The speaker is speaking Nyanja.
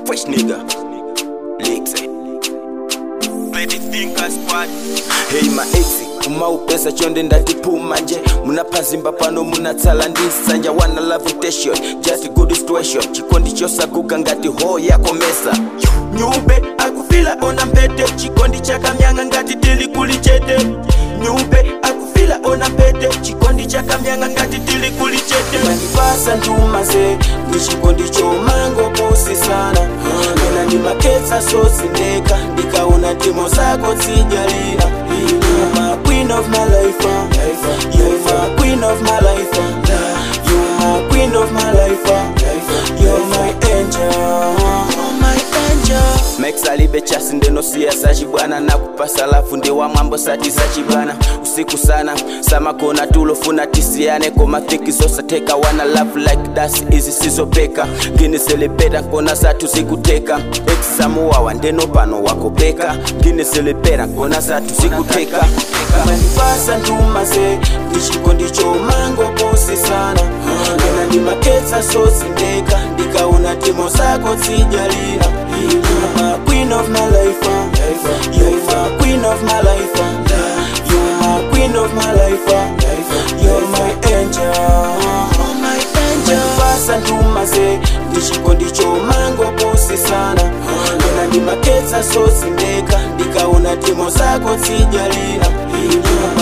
fresh nigga Leaks, eh. Petty Thinker Squad. Hey my ex umaupesa chonde ndatipuma nje munapazimba pano munatsala ndisanja wana lavitation just good situation chikondi chosaguka ngati ho yakomesa nyumbe akufila ona mpete chikondi chakamyanga ngati tili kuli chete nyumbe akufila ona mpete chikondi chakamyanga ngati tili kuli chete mandipasa ntumaze ndi chikondi chomango pusi sana ena ndi maketsa sosindeka ndikaona timo zako tsijalira You're my queen of my life, uh. You're my queen of my life, uh. You're my queen of my life, uh. You're my angel, my angel. Max alibe chasi ndeno siasa chibwana na kupasa lafu ndi wa mambo sati za chibwana usiku sana samakona tulofuna tisiane koma thiki zosateka wana love like das izi sizopeka nginiselipeta nkona satu zikuteka exisamuwawa ndeno pano wakopeka nginiselipera nkona satu zikuteka mandipasa ntumaze ndichikondi chomango pusi sana ena ndi maketsa sosindeka ndikaona timo zako tsijalira You're my queen of my life, uh. You're my queen of my life, uh. You're my queen of my life, uh. You're my angel, my angel. Mandipasa ntumaze ndichikondi chomango pusi sana ena ndi maketsa sosindeka ndikaona timo zako tsijalira You're